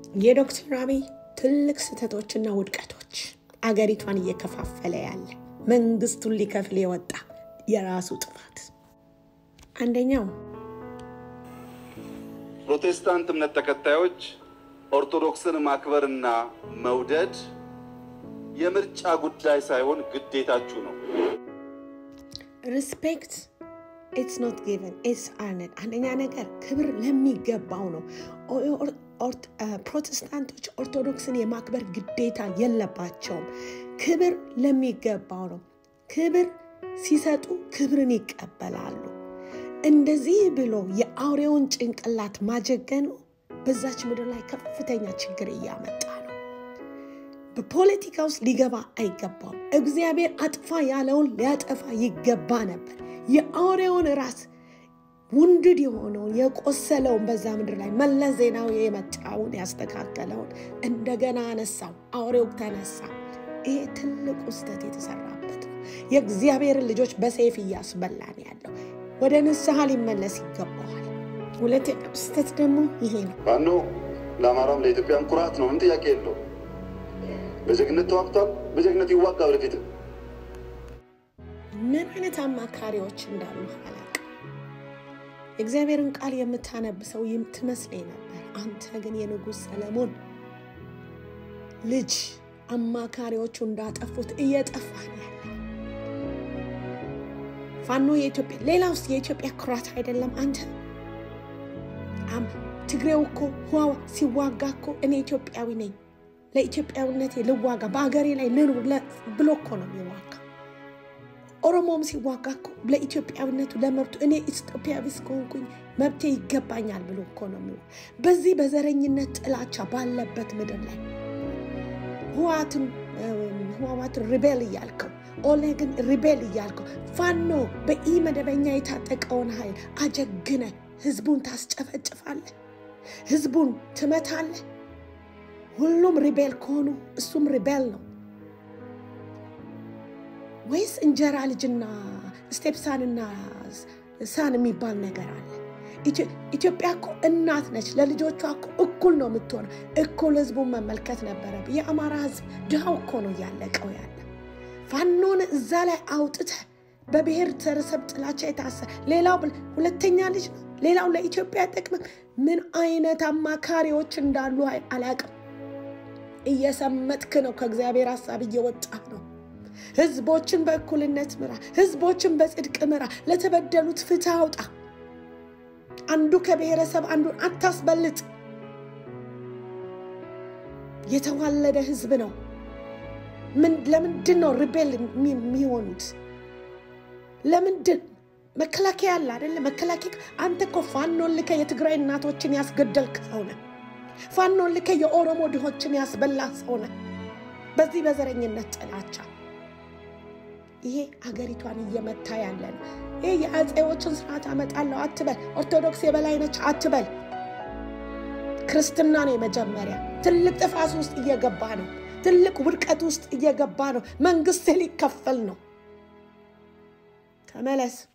የዶክተር አብይ ትልቅ ስህተቶችና ውድቀቶች አገሪቷን እየከፋፈለ ያለ መንግስቱን ሊከፍል የወጣ የራሱ ጥፋት አንደኛው ፕሮቴስታንት እምነት ተከታዮች ኦርቶዶክስን ማክበርና መውደድ የምርጫ ጉዳይ ሳይሆን ግዴታችሁ ነው። ሪስፔክት ኢትስ ኖት ጊቨን ኢትስ አርነድ። አንደኛ ነገር ክብር ለሚገባው ነው። ፕሮቴስታንቶች ኦርቶዶክስን የማክበር ግዴታ የለባቸውም። ክብር ለሚገባው ነው። ክብር ሲሰጡ ክብርን ይቀበላሉ። እንደዚህ ብሎ የአውሬውን ጭንቅላት ማጀገኑ በዛች ምድር ላይ ከፍተኛ ችግር እያመጣ ነው። በፖለቲካ ውስጥ ሊገባ አይገባውም። እግዚአብሔር አጥፋ ያለውን ሊያጠፋ ይገባ ነበር። የአውሬውን ራስ ውንድድ የሆነውን የቆሰለውን በዛ ምድር ላይ መለስ ዜናዊ የመጣውን ያስተካከለውን እንደገና አነሳው። አውሬው ተነሳ። ይሄ ትልቁ ስህተት የተሰራበት ነው። የእግዚአብሔርን ልጆች በሰይፍ እያስበላን ያለው ወደ ንስሐ ሊመለስ ይገባዋል። ሁለተኛው ስህተት ደግሞ ይሄ ነው። ፋኖ ለአማራም ለኢትዮጵያም ኩራት ነው። ምን ጥያቄ የለው። በጀግነት ተዋግቷል። በጀግነት ይዋጋ ወደፊት። ምን አይነት አማካሪዎች እንዳሉ አላውቅም። የእግዚአብሔርን ቃል የምታነብ ሰው ትመስለኝ ነበር። አንተ ግን የንጉሥ ሰለሞን ልጅ አማካሪዎቹ እንዳጠፉት እየጠፋ ነው ያለ ፋኖ የኢትዮጵያ ሌላ ውስጥ የኢትዮጵያ ኩራት አይደለም። አንተ ትግሬው እኮ ህዋዋ ሲዋጋ እኮ እኔ ኢትዮጵያዊ ነኝ ለኢትዮጵያዊነቴ ልዋጋ በአገሬ ላይ ልኑር ብሎ እኮ ነው የሚዋጋ። ኦሮሞም ሲዋጋ እኮ ለኢትዮጵያዊነቱ ለመብቱ እኔ ኢትዮጵያዊ እስከሆንኩኝ መብቴ ይገባኛል ብሎ እኮ ነው የሚዋ በዚህ በዘረኝነት ጥላቻ ባለበት ምድር ላይ ህዋትን ህዋዋትን ሪቤል እያልከው ኦሌግን ሪቤል እያልከው ፋኖ በኢ መደበኛ የታጠቀውን ኃይል አጀግነ ህዝቡን ታስጨፈጭፋለህ፣ ህዝቡን ትመታለህ። ሁሉም ሪቤል ከሆኑ እሱም ሪቤል ነው ወይስ እንጀራ ልጅና ስቴፕሳንና ሳን የሚባል ነገር አለ? ኢትዮጵያ እኮ እናት ነች። ለልጆቿ እኮ እኩል ነው የምትሆነው። እኩል ህዝቡን መመልከት ነበረብህ። የአማራ ህዝብ ድሃው እኮ ነው እያለቀው ያለ። ፋኖን እዛ ላይ አውጥተህ በብሔር ተረሰብ ጥላቻ የታሰ ሌላው ሁለተኛ ልጅ ነው። ሌላው ለኢትዮጵያ አይጠቅምም። ምን አይነት አማካሪዎች እንዳሉ አላቅም። እየሰመጥክ ነው። ከእግዚአብሔር ሀሳብ እየወጣህ ነው። ህዝቦችን በእኩልነት ምራ፣ ህዝቦችን በጽድቅ ምራ፣ ለተበደሉት ፍትህ አውጣ። አንዱ ከብሔረሰብ አንዱን አታስበልጥ። የተዋለደ ህዝብ ነው። ለምንድን ነው ሪቤል የሚሆኑት? ለምንድን መከላከያ አለ አይደለ? መከላከያ አንተ እኮ ፋኖን ልከ የትግራይ እናቶችን ያስገደልክ ሰው ነህ። ፋኖን ልከ የኦሮሞ ድሆችን ያስበላ ሰው ነህ። በዚህ በዘረኝነት ጥላቻ ይሄ አገሪቷን እየመታ ያለ ነው። ይሄ የአፄዎችን ስርዓት አመጣለሁ አትበል። ኦርቶዶክስ የበላይ ነች አትበል። ክርስትና ነው የመጀመሪያ። ትልቅ ጥፋት ውስጥ እየገባ ነው። ትልቅ ውድቀት ውስጥ እየገባ ነው። መንግስት ሊከፈል ነው። ተመለስ።